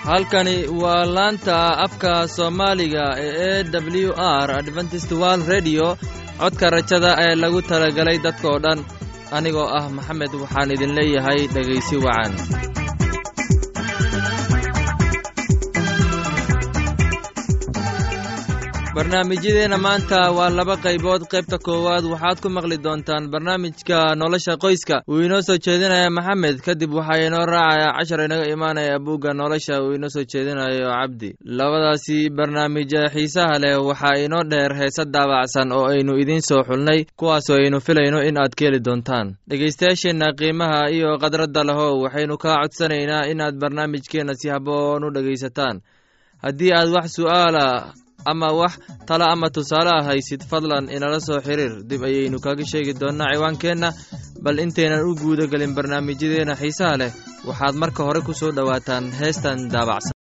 halkani waa laanta afka soomaaliga ee e w r adventist wald redio codka rajada ee lagu talagalay dadkoo dhan anigoo ah maxamed waxaan idin leeyahay dhegaysi wacan barnaamijyadeenna maanta waa laba qaybood qaybta koowaad waxaad ku maqli doontaan barnaamijka nolosha qoyska uu inoo soo jeedinaya maxamed kadib waxaa inoo raacaya cashar inaga imaanaya buugga nolosha uu inoo soo jeedinayo cabdi labadaasi barnaamij xiisaha leh waxaa inoo dheer heese daabacsan oo aynu idiin soo xulnay kuwaasoo aynu filayno in aad ka heli doontaan dhegaystayaasheenna qiimaha iyo khadradda lehow waxaynu kaa codsanaynaa inaad barnaamijkeenna si haboon u dhegaysataan haddii aad wax su'aala ama wax talo ama tusaale ah haysid fadlan inala soo xiriir dib ayaynu kaga sheegi doonnaa ciwaankeenna bal intaynan u guuda gelin barnaamijyadeenna xiisaha leh waxaad marka hore ku soo dhowaataan heestan daabacsan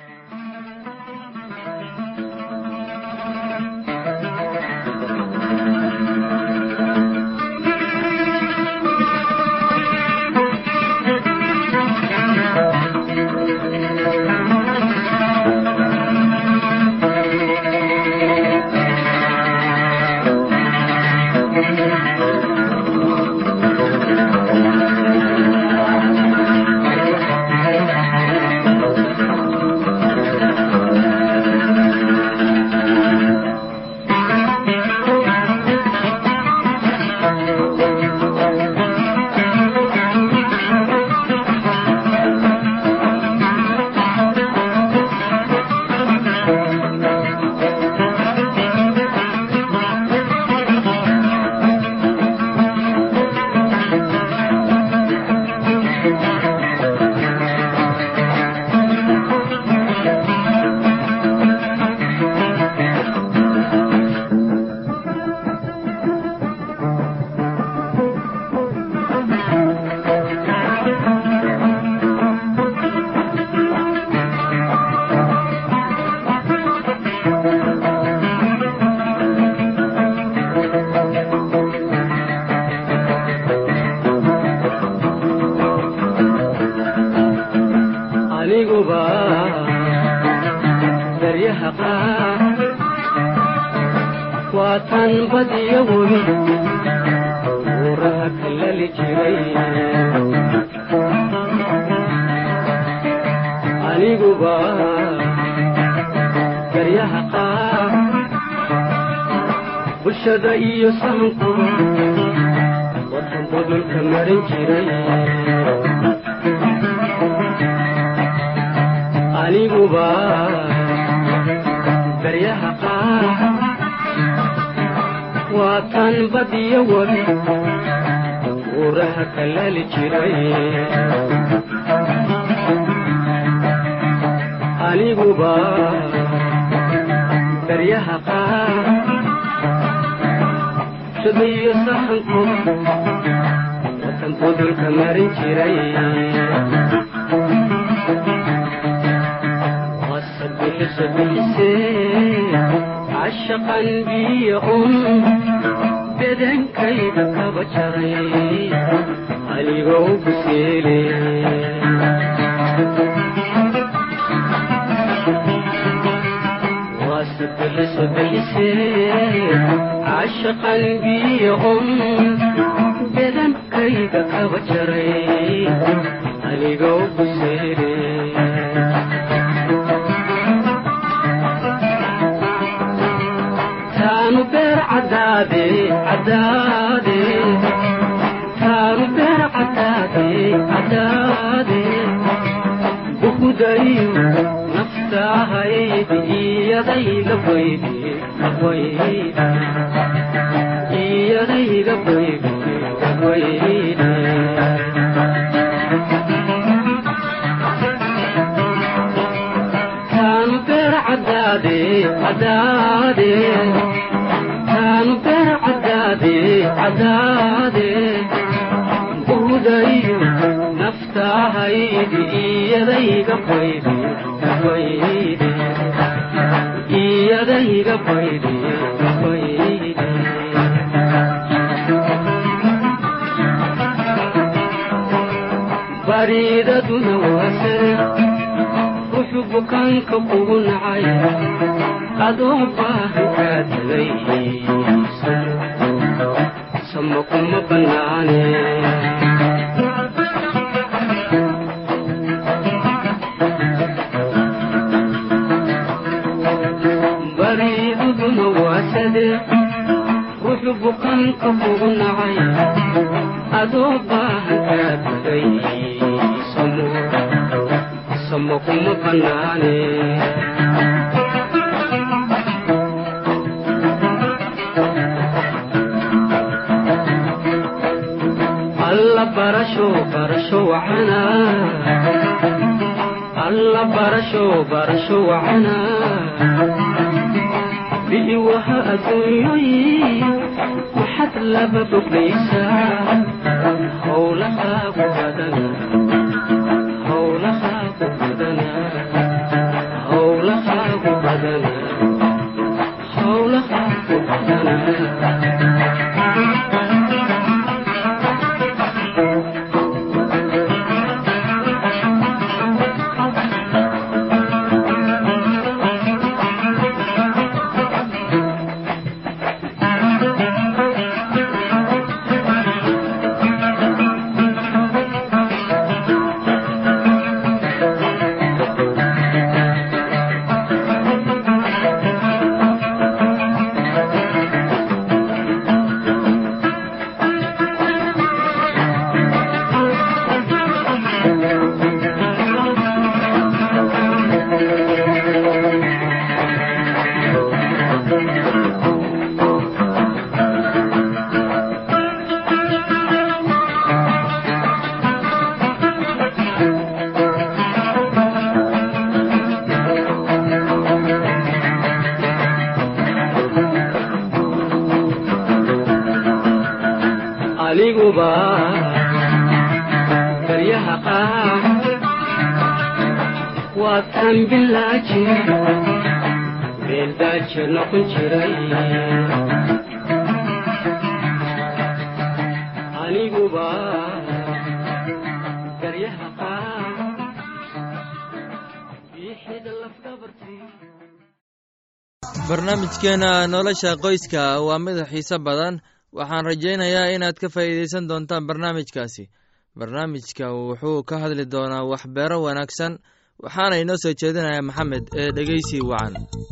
bulshada iyo sahanku wadanba dhulka marin jiray aniguba daryaha qaar waa tan badiyo wabi uuraha kalaali jiray aniguba daryaha qaar iyo sahanku watanku dhulka marin jiray wasabixisabixise cashaqan biyo un bedankayga kaba jaray aligoo buseele wasabixisabixise cashaqan biyo un bedankayga kaba jaray aligoo buseele taanu beer cadaade cadaade taanu beer cadaade cadaade bukudayo naftahaydi iyadayga baydi baydi iyadayga baydi baydi taanu beer cadaade cadaade taanu beer cadaade cadaade buudayo naftahaydi iyadayga baydi baydi iyadayga baydi baydi bariidaduna waa sare ruuxu bukaanka kugu nacay adoo baahan kaa tegay sama kuma bannaane bariduduna waa sadee ruuxu bukaanka kugu nacay adoo baahan kaa tegay samo samo kuma bannaane alla barasho barasho wacana alla barasho barasho wacana bi'i waha adduunyoyi maxad laba boglaysaa howlahaagu badana howlahaagu badana howlahaagu badana howlahaagu badana aniguba baryaha qaar waa taan bilaaji beeldaaje noqon jiray aniguba baryaha qaar biixida lafdabartii barnaamijkeena nolosha qoyska waa mid xiise badan waxaan rajaynayaa inaad ka faa'iidaysan doontaan barnaamijkaasi barnaamijka wuxuu ka hadli doonaa waxbeero wanaagsan waxaana inoo soo jeedinaya maxamed ee dhegeysi wacan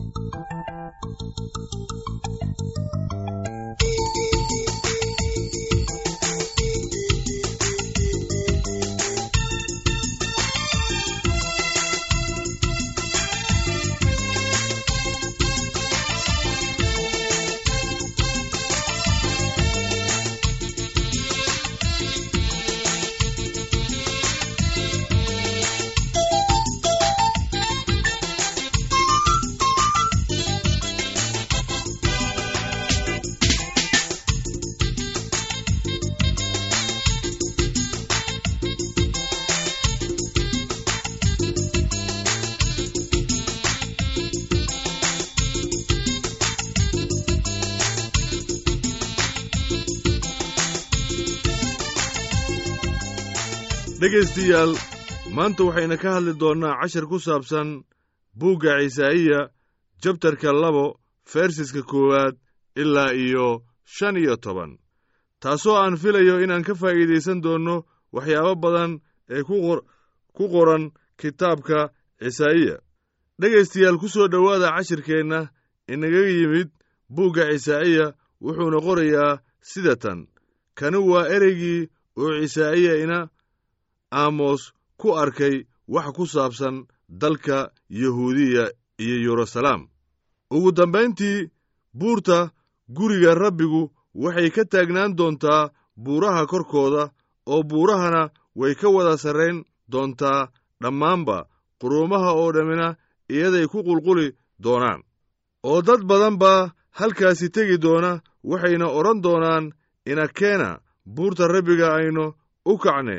dhegaystayaal maanta waxayna ka hadli doonnaa cashar ku saabsan buugga cisaa'iya jabtarka labo fersiska koowaad ilaa iyo shan iyo toban taasoo aan filayo inaan ka faa'iidaysan doonno waxyaabo badan ee ku qoran kitaabka cisaa'iya dhegaystayaal ku soo dhowaada cashirkeenna inaga yimid buugga cisaa'iya wuxuuna qorayaa sida tan kani waa ereygii oo cisaa'iya ina aamos ku arkay wax ku saabsan dalka yahuudiya iyo yeruusalaam ugu dambayntii buurta guriga rabbigu waxay ka taagnaan doontaa buuraha korkooda oo buurahana way ka wada sarrayn doontaa dhammaanba quruumaha oo dhammina iyaday ku qulquli doonaan oo dad badan baa halkaasi tegi doona waxayna odhan doonaan inakeena buurta rabbiga aynu u kacne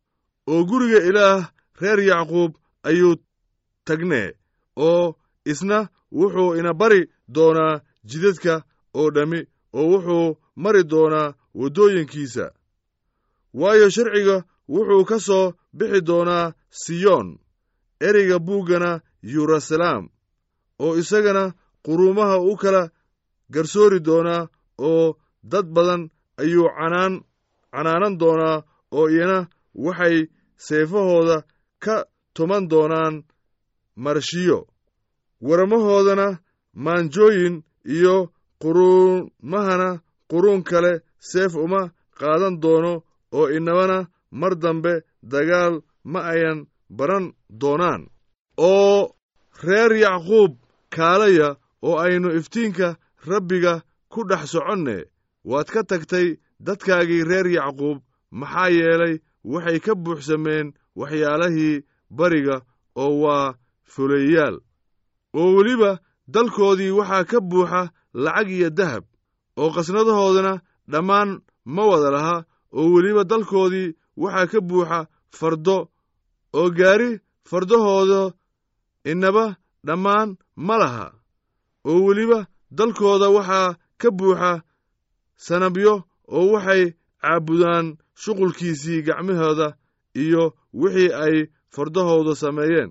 oo guriga ilaah reer yacquub ayuu tagnee oo isna wuxuu ina bari doonaa jidadka oo dhammi oo wuxuu mari doonaa waddooyinkiisa waayo sharciga wuxuu ka soo bixi doonaa siyoon ereyga buuggana yeruusalaam oo isagana quruumaha u kala garsoori doonaa oo dad badan ayuu canaan canaanan doonaa oo iyana waxay seefahooda ka tuman doonaan marshiyo warmahoodana maanjooyin iyo quruumahana quruun kale seef uma qaadan doono oo inabana mar dambe dagaal ma ayan baran doonaan oo reer yacquub kaalaya oo aynu iftiinka rabbiga ku dhex soconne waad ka tagtay dadkaagii reer yacquub maxaa yeelay waxay ka buuxsameen waxyaalahii bariga oo waa fuleeyaal oo weliba dalkoodii waxaa ka buuxa lacag iyo dahab oo qasnadahoodana dhammaan ma wada laha oo weliba dalkoodii waxaa ka buuxa fardo oo gaari fardahooda inaba dhammaan ma laha oo weliba dalkooda waxaa ka buuxa sanabyo oo waxay caabudaan shuqulkiisii gacmahooda iyo wixii ay fardahooda sameeyeen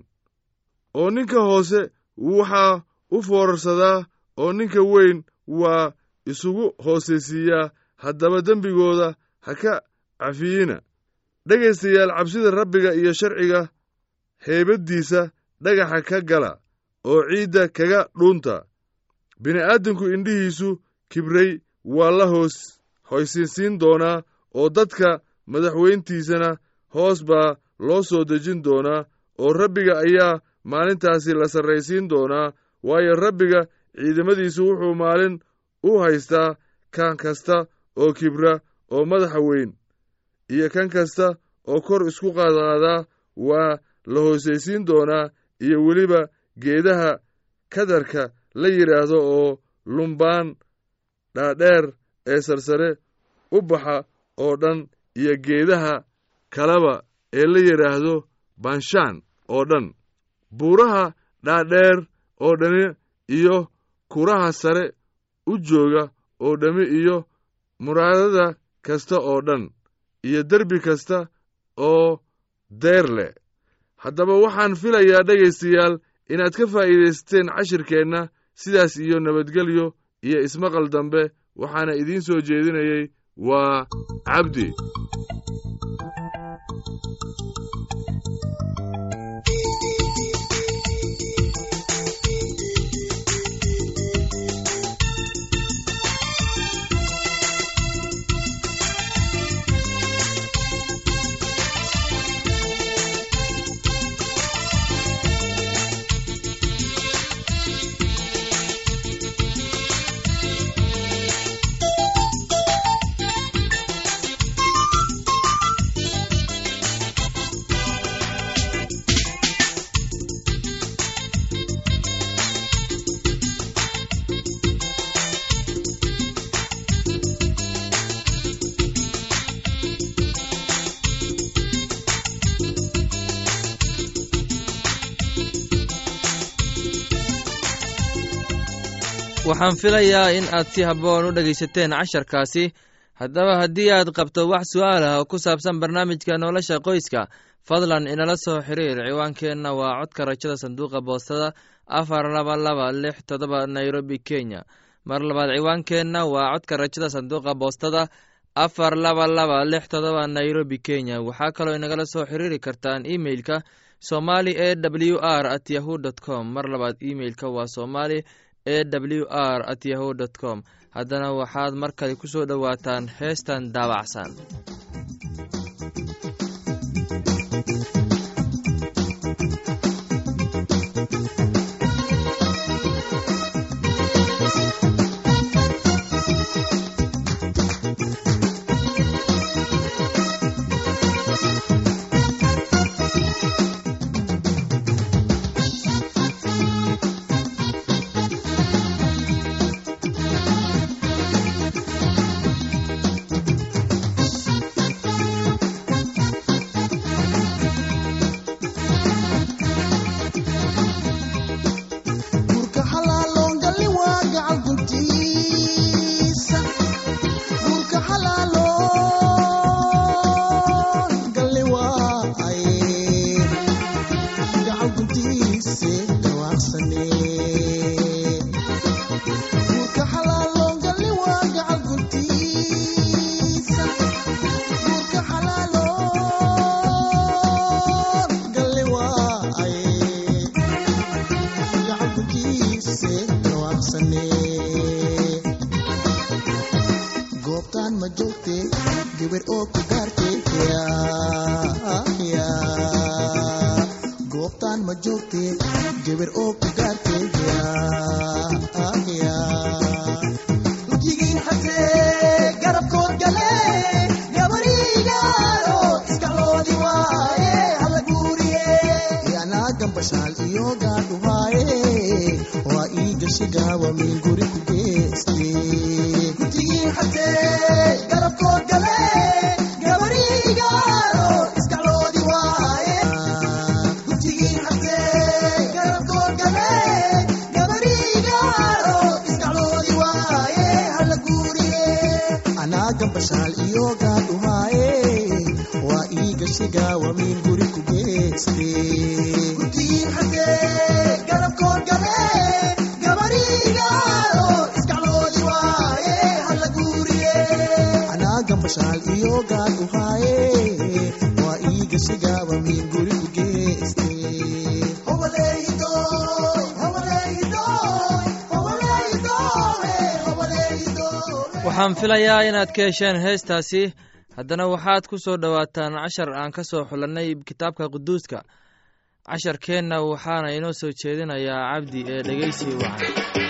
oo ninka hoose waxaa u foorarsadaa oo ninka weyn waa isugu hoosaysiiyaa haddaba dembigooda ha ka cafiyina dhegaystayaal cabsida rabbiga iyo sharciga heybaddiisa dhagaxa ka gala oo ciidda kaga dhuunta bini'aadamku indhihiisu kibray waa la hoos hoysinsiin doonaa oo dadka madaxweyntiisana hoos baa loo soo dejin doonaa oo rabbiga ayaa maalintaasi la sarraysiin doonaa waayo rabbiga ciidamadiisu wuxuu maalin u haystaa kan kasta oo kibra oo madaxa weyn iyo kan kasta oo kor isku qaadqaadaa waa la hoosaysiin doonaa iyo weliba geedaha kadarka la yidhaahdo oo lumbaan dhaadheer ee sarsare u baxa oo dhan iyo geedaha kaleba ee la yidhaahdo banshaan oo dhan buuraha dhaadheer oo dhani iyo kuraha sare u jooga oo dhammi iyo muraadada kasta oo dhan iyo derbi kasta oo deyr leh haddaba waxaan filayaa dhegaystayaal inaad ka faa'iidaysateen cashirkeenna sidaas iyo nabadgelyo iyo ismaqal dambe waxaana idiin soo jeedinayey waa cabdi waxaan filayaa in aad si habboon u dhegaysateen casharkaasi haddaba haddii aad qabto wax su'aal ah oo ku saabsan barnaamijka nolosha qoyska fadlan inala soo xiriir ciwaankeenna waa codka rajada sanduuqa boostada afar laba laba lix todoba nairobi kenya mar labaad ciwaankeenna waa codka rajada sanduuqa boostada afar laba laba lix todoba nairobi kenya waxaa kaloo inagala soo xiriiri kartaan imeilka somali e w r at yahu dt com mar labaad imeilka waa somali e w r at yahu dt com haddana waxaad mar kale ku soo dhowaataan heestan daabacsan goobtaan ma joogtee geber oo ku gaarteeya lujigiin xasee garabkood gale gabarigaaro iskaloodi waaye hala guuriye yanaa gambashaal iyo gaadhuhaaye waa ii gashi gaawa min guri ku geeste lujigiin xasee garabkood gale gabarigaaro iskaloodi waaye lujigiin xasee garabkood gale gabarigaaro iskaloodi waaye hala guuriye anaa gambashaal iyo gaadhuhaaye waa ii gashi gaawa min guri ku geeste lujigiin xasee garabkood gale gabarigaaro iskaloodi waaye hala guuriye anaa gambashaal iyo gaadhuhaaye waa ii gashi gaawa min guri ku geeste waxaan filayaa inaad ka hesheen heestaasi haddana waxaad ku soo dhowaataan cashar aan ka soo xulannay kitaabka quduuska casharkeenna waxaana inoo soo jeedinayaa cabdi ee dhegeysi wacan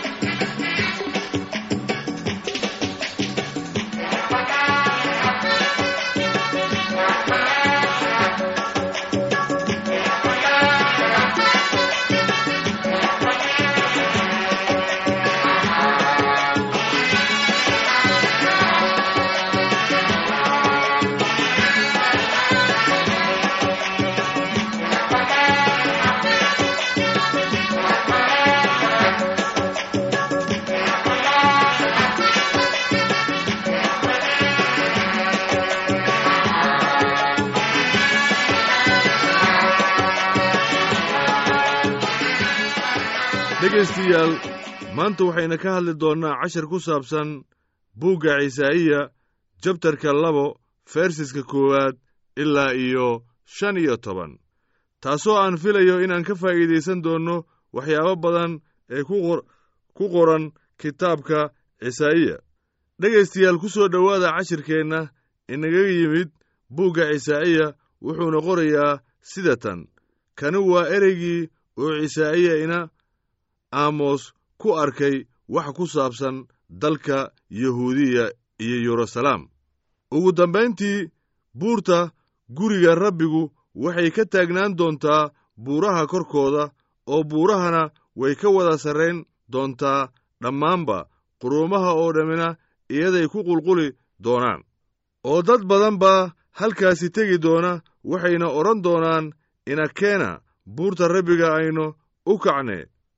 dhegaystayaal maanta waxayna ka hadli doonnaa cashar ku saabsan buugga cisaa'iya jabtarka labo fersiska koowaad ilaa iyo shan iyo toban taasoo aan filayo inaan ka faa'iidaysan doonno waxyaabo badan ee ku qor- ku qoran kitaabka cisaa'iya dhegaystayaal ku soo dhowaada cashirkeenna inaga yimid buugga cisaa'iya wuxuuna qorayaa sida tan kani waa ereygii oo cisaa'iya ina aamos ku arkay wax ku saabsan dalka yahuudiya iyo yeruusalaam ugu dambayntii buurta guriga rabbigu waxay ka taagnaan doontaa buuraha korkooda oo buurahana way ka wada sarrayn doontaa dhammaanba quruumaha oo dhammina iyaday ku qulquli doonaan oo dad badan baa halkaasi tegi doona waxayna odhan doonaan inakeena buurta rabbiga aynu u kacne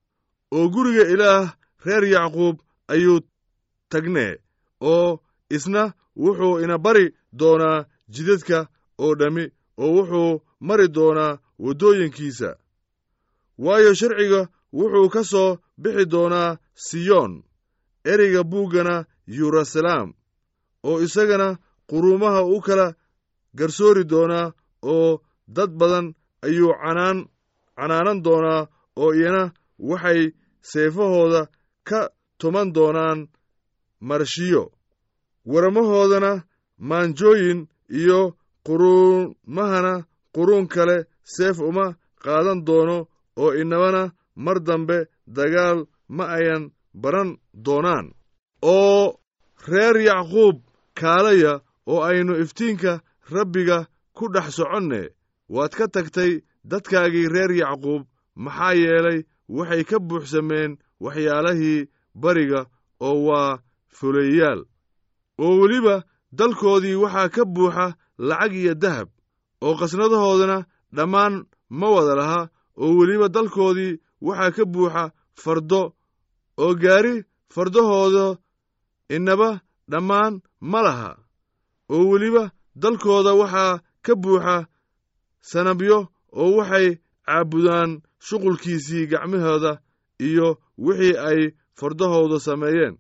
oo guriga ilaah reer yacquub ayuu tagnee oo isna wuxuu ina bari doonaa jidadka oo dhammi oo wuxuu mari doonaa waddooyinkiisa waayo sharciga wuxuu ka soo bixi doonaa siyoon ereyga buuggana yeruusalaam oo isagana quruumaha u kala garsoori doonaa oo dad badan ayuu canaan canaanan doonaa oo iyana waxay seefahooda ka tuman doonaan marshiyo warmahoodana maanjooyin iyo quruumahana quruun kale seef uma qaadan doono oo inabana mar dambe dagaal ma ayan baran doonaan oo reer yacquub kaalaya oo aynu iftiinka rabbiga ku dhex soconne waad ka tagtay dadkaagii reer yacquub maxaa yeelay waxay ka buuxsameen waxyaalahii bariga oo waa fuleeyaal oo weliba dalkoodii waxaa ka buuxa lacag iyo dahab oo qasnadahoodana dhammaan ma wada laha oo weliba dalkoodii waxaa ka buuxa fardo oo gaari fardahooda innaba dhammaan ma laha oo weliba dalkooda waxaa ka buuxa sanabyo oo waxay caabudaan shuqulkiisii gacmahooda iyo wixii ay fardahooda sameeyeen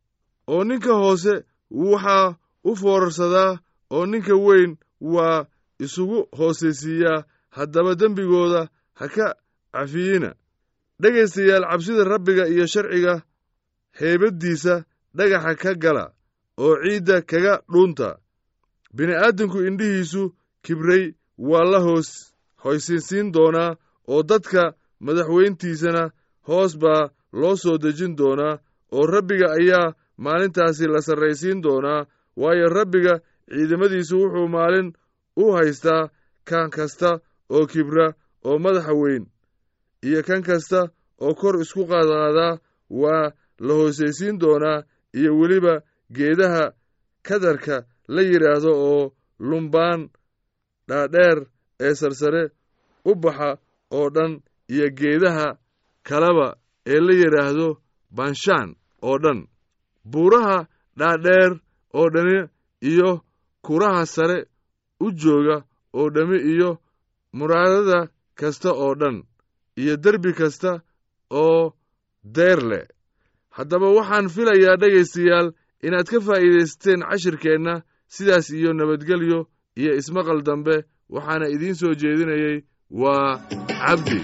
oo ninka hoose waxaa u foorarsadaa oo ninka weyn waa isugu hoosaysiiyaa haddaba dembigooda ha ka cafiyina dhegaystayaal cabsida rabbiga iyo sharciga heybaddiisa dhagaxa ka gala oo ciidda kaga dhuunta bini'aadamku indhihiisu kibray waa la hoos hoysinsiin doonaa oo dadka madaxweyntiisana hoos baa loo soo dejin doonaa oo rabbiga ayaa maalintaasi la sarraysiin doonaa waayo rabbiga ciidamadiisu wuxuu maalin u haystaa kan kasta oo kibra oo madaxa weyn iyo kan kasta oo kor isku qaadqaadaa waa la hoosaysiin doonaa iyo weliba geedaha kadarka la yidhaahdo oo lumbaan dhaadheer ee sarsare u baxa oo dhan iyo geedaha kaleba ee la yidhaahdo banshaan oo dhan buuraha dhaadheer oo dhani iyo kuraha sare u jooga oo dhammi iyo muraadada kasta oo dhan iyo derbi kasta oo deer leh haddaba waxaan filayaa dhegaystayaal inaad ka faa'iidaysteen cashirkeenna sidaas iyo nabadgelyo iyo ismaqal dambe waxaana idiin soo jeedinayey waa cabdi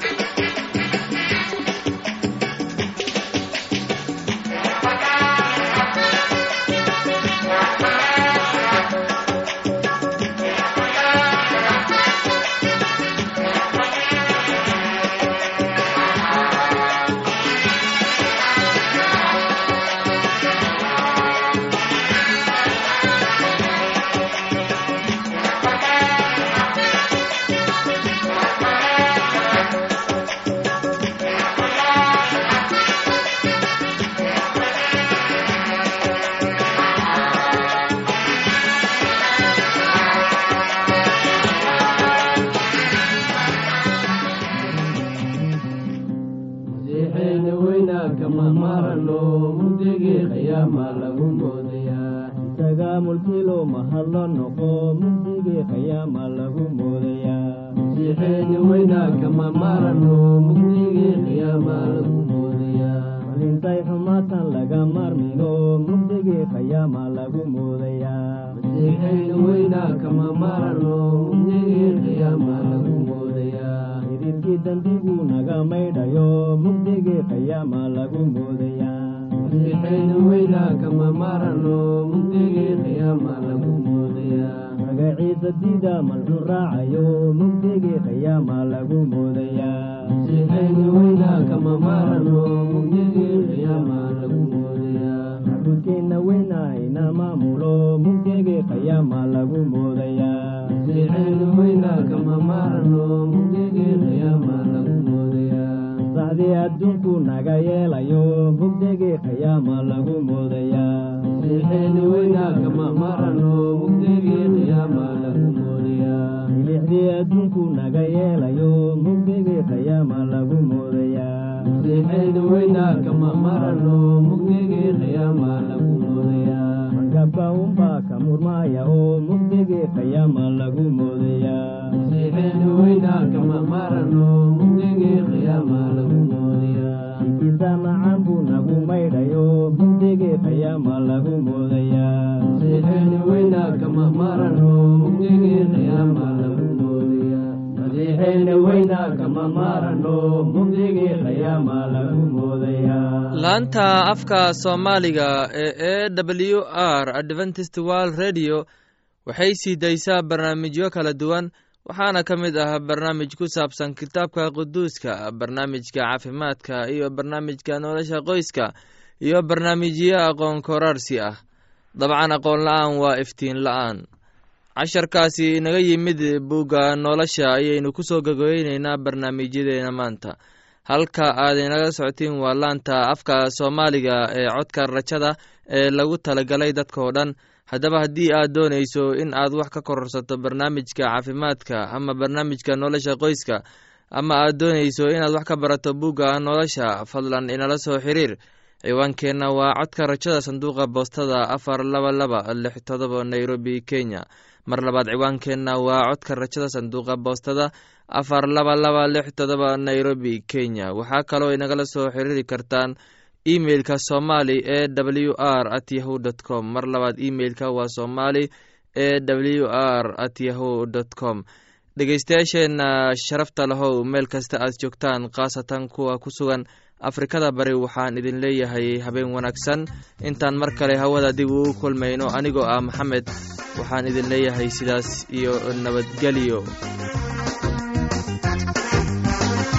masiixeena weynaa kama marano mugdigii qiyaama lagu moodayaa isaga mulkilo mahadlo noqo mugdigii qiyaama lagu moodayaa masiixeena weynaa kama marano mugdigii qiyaama lagu moodayaa malintay xumaatan laga maarmino mugdigii qiyaama lagu moodayaa masiixeena weynaa kama marano mugdigii qiyaama lagu moodayaa xididkii dembigu naga maydhayo mugdigii qiyaama lagu moodayaa masiixeena weynaa kama marano mugdigii qiyaama lagu moodayaa magaciisa diida malxun raacayo mugdigii qiyaama lagu moodayaa masiixeena weynaa kama marano mugdigii qiyaama lagu moodayaa xabudkeenna weyna ina maamulo mugdigii qiyaama lagu moodayaa masiixeena weynaa kama marano mugdigii qiyaama lagu moodayaa sacdii adduunku naga yeelayo mugdigii qiyaama lagu moodayaa masiixeena weynaa kama marano mugdigii qiyaama lagu moodayaa milixdii adduunku naga yeelayo mugdigii qiyaama lagu moodayaa masiixeena weynaa kama marano mugdigii qiyaama lagu moodayaa markabka unbaa ka murmaaya oo mugdigii qiyaama lagu moodayaa masiixeena weynaa kama marano mugdigii qiyaama lagu moodayaa ikiisa macaan buu nagu maydhayo mugdigii qiyaama lagu moodayaa masiixeena weynaa kama marano mugdigii qiyaama lagu moodayaa masiixeena weynaa kama marano mugdigii qiyaama lagu moodayaa laanta afka soomaaliga ee e w r adventist world radio waxay sii daysaa barnaamijyo kala duwan waxaana ka mid ah barnaamij ku saabsan kitaabka quduuska barnaamijka caafimaadka iyo barnaamijka nolosha qoyska iyo barnaamijyo aqoon koraarsi ah dabcan aqoon la-aan waa iftiin la-aan casharkaasi inaga yimid bugga nolosha ayaynu kusoo gogeyneynaa barnaamijyadeena maanta halka aad inaga socotiin waa laanta afka soomaaliga ee codka rajada ee lagu talagalay dadkao dhan haddaba haddii aad doonayso in aad wax ka kororsato barnaamijka caafimaadka ama barnaamijka nolosha qoyska ama aad doonayso inaad wax ka barato bugga nolosha fadlan inala soo xiriir ciwaankeenna waa codka rajada sanduuqa boostada afar laba laba lix todoba nairobi kenya mar labaad ciwaankeenna waa codka rajada sanduuqa boostada afar laba laba lix todoba nairobi kenya waxaa kaloo inagala soo xiriiri kartaan emeilka somali e w r at yahu dt com mar labaad emeilka waa somali e w r at yahu dt com dhegeystayaasheenna sharafta lahow meel kasta aad joogtaan khaasatan kuwa ku sugan afrikada bari waxaan idin leeyahay habeen wanaagsan intaan mar kale hawada dib ugu kulmayno anigoo ah maxamed waxaan idin leeyahay sidaas iyo nabadgelyo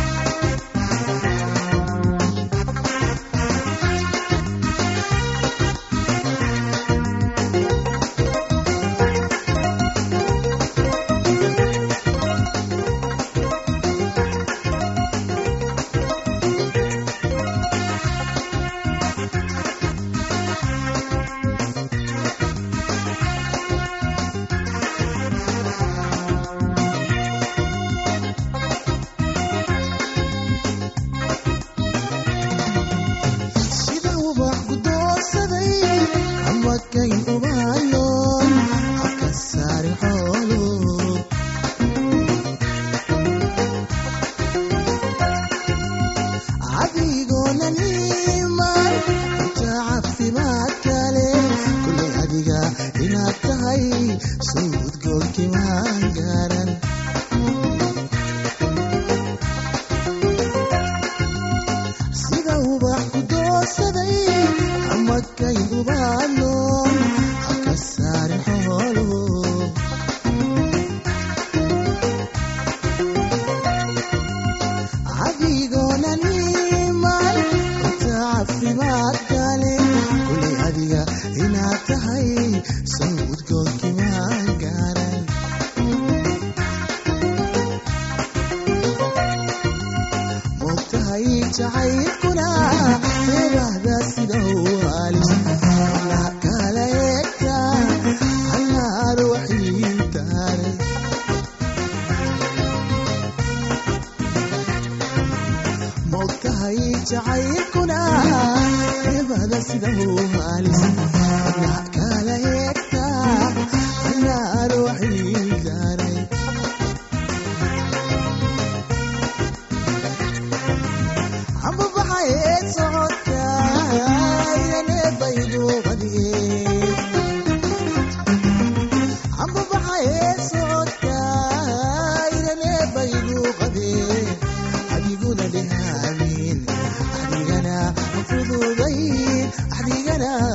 amakay ubaaloon haka saari xoolo adigoona niman inta caafimaad kale kulay adiga inaad tahay suudgoolkii maan gaaran sida ubax ku doorsaday amakay ubaaloon haka saarin xoolo adigoona niman inta caafimaad kale kulay adiga inaad tahay sawdgoolkii maan gaaran moogtahay jacaylkuna reebahda sida u halis alla kala eegta allaar waxiintaare moogtahay jacaylkuna reebahda sida u halis alla kala eegta allaar waxiintaare amba baxayd socodka irane baydu qadigee amba baxayd socodka irane baydu qadee adiguna dhehaamin adigana fududayn adigana